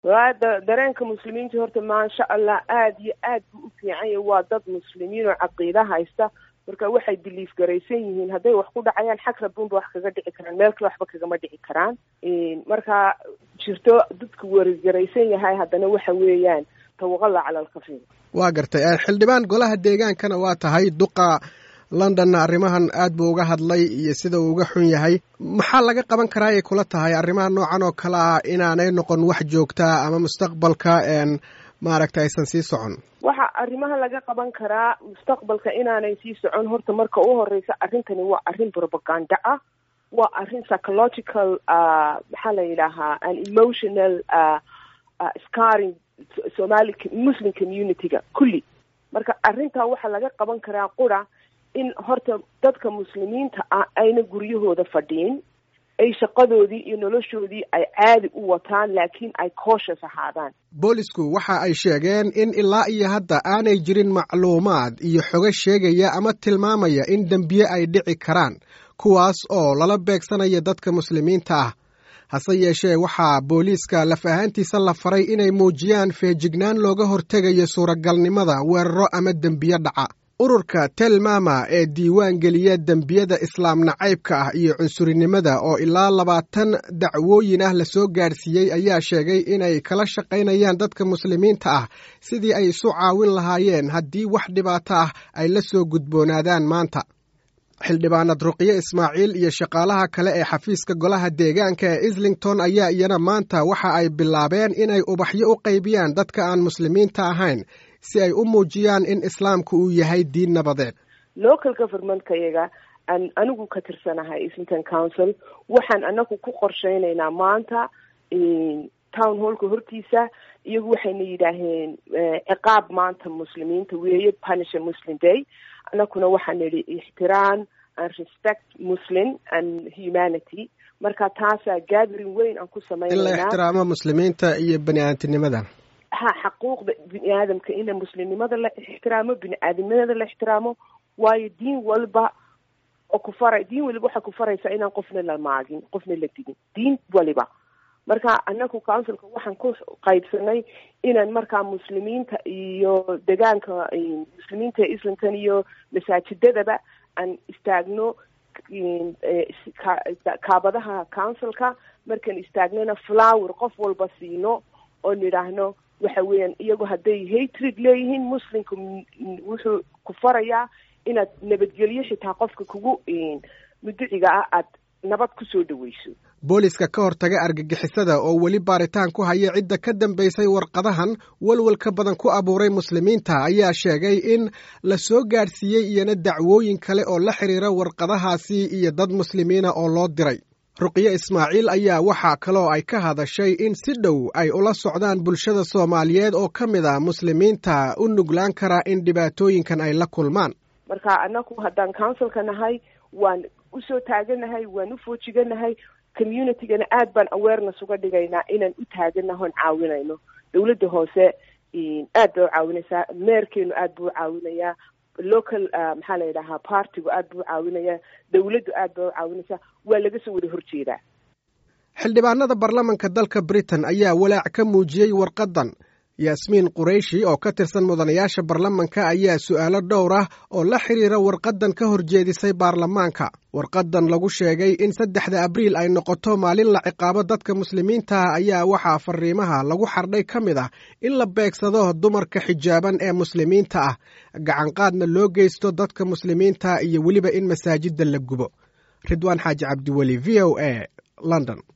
waa dareenka muslimiinta horta maasha allah aada iyo aad buu u fiican yahay waa dad muslimiin oo caqiida haysta marka waxay biliif garaysan yihiin hadday wax ku dhacayaan xag rabunba wax kaga dhici karaan meel kale waxba kagama dhici karaan marka jirto dadku werigaraysan yahay haddana waxa weeyaan tawaqala cala alkafiir waa gartay xildhibaan golaha deegaankana waa tahay duqa londonna arrimahan aad buu uga hadlay iyo sida uu uga xun yahay maxaa laga qaban karaa ay kula tahay arrimaha noocan oo kale ah inaanay noqon wax joogtaa ama mustaqbalka maaragta aysan sii socon waxa arrimaha laga qaban karaa mustaqbalka inaanay sii socon horta marka u horeysa arrintani waa arrin propaganda ah waa arrin psychological maxaa la yidhaahaa an emotional scaring somali muslim community-ga kulli marka arrintaa waxaa laga qaban karaa qura in horta dadka muslimiinta ah ayna guryahooda fadhiin ay shaqadoodii iyo noloshoodii ay caadi u wataan laakiin ay cautious ahaadaan boolisku waxa ay sheegeen in ilaa iyo hadda aanay jirin macluumaad iyo xogo sheegaya ama tilmaamaya in dembiye ay dhici karaan kuwaas oo lala beegsanaya dadka muslimiinta ah hase yeeshee waxaa booliiska laf ahaantiisa la faray inay muujiyaan feejignaan looga hortegayo suuragalnimada weeraro ama dembiye dhaca ururka telmama ee diiwaan geliya dembiyada islaam nacaybka ah iyo cunsurinimada oo ilaa labaatan dacwooyin ah lasoo gaadhsiiyey ayaa sheegay inay kala shaqaynayaan dadka muslimiinta ah sidii ay isu caawin lahaayeen haddii wax dhibaato ah ay la soo gudboonaadaan maanta xildhibaanad ruqyo ismaaciil iyo shaqaalaha kale ee xafiiska golaha deegaanka ee islington ayaa iyana maanta waxa ay bilaabeen inay ubaxyo u qaybiyaan dadka aan muslimiinta ahayn si ay u muujiyaan in islaamku uu yahay diin nabadeed local governmentkayaga aan anigu ka tirsanahay islington council waxaan anagu ku qorsheynaynaa maanta town hallka hortiisa iyagu waxayna yidhaaheen ciqaab maanta muslimiinta weeye punisha muslim day anakuna waxaan nidhi ixtiraam and respect muslim and humanity marka taasaa gathering weyn aan ku sameynayna in la ixtiraamo muslimiinta iyo bani aadamtinimada ha xaquuqda bini aadamka in muslimnimada la ixtiraamo bini aadamnimada la ixtiraamo waayo diin walba oo ku faray diin waliba waxay ku faraysaa inaan qofna la maagin qofna la digin diin waliba marka anaku councilka waxaan ku qaybsanay inaan markaa muslimiinta iyo degaanka muslimiinta ee islington iyo masaajidadaba aan istaagno kaabadaha councilka markaan istaagnona flower qof walba siino oo nidhaahno waxa weeyaan iyagu hadday hatred leeyihiin muslimka wuxuu ku farayaa inaad nabadgelyo xitaa qofka kugu muduciga ah aad nabad kusoo dhaweyso booliska ka hortaga argagixisada oo weli baaritaan ku haya cidda ka dambaysay warqadahan walwalka badan ku abuuray muslimiinta ayaa sheegay in la soo gaadhsiiyey iyana dacwooyin kale oo la xidhiira warqadahaasi iyo dad muslimiina oo loo diray ruqyo ismaaciil ayaa waxaa kaloo ay ka hadashay in si dhow ay ula socdaan bulshada soomaaliyeed oo ka mid a muslimiinta u nuglaan kara in dhibaatooyinkan ay la kulmaan marka anaku haddaan councilka nahay waan usoo taaganahay waan u foojiganahay communitygana aad baan awareness uga dhigaynaa inaan u taaganaho on caawinayno dawladda hoose aad bay u caawinaysaa meerkeenu aad buu u caawinayaa local maxaa la yidhahaa partigu aad buu u caawinayaa dawladdu aad bay u caawinaysaa waa laga soo wada horjeedaa xildhibaanada baarlamanka dalka britain ayaa walaac ka muujiyey warqadan yaasmiin qurayshi oo ka tirsan mudanayaasha baarlamanka ayaa su'aalo dhowr ah oo la xidhiira warqadan ka horjeedisay baarlamaanka warqadan lagu sheegay in saddexda abriil ay noqoto maalin la ciqaabo dadka muslimiinta ah ayaa waxaa fariimaha lagu xardhay ka mid ah in la beegsado dumarka xijaaban ee muslimiinta ah gacanqaadna loo geysto dadka muslimiinta iyo weliba in masaajidda la gubo ridwaan xaaji cabdiweli v o a london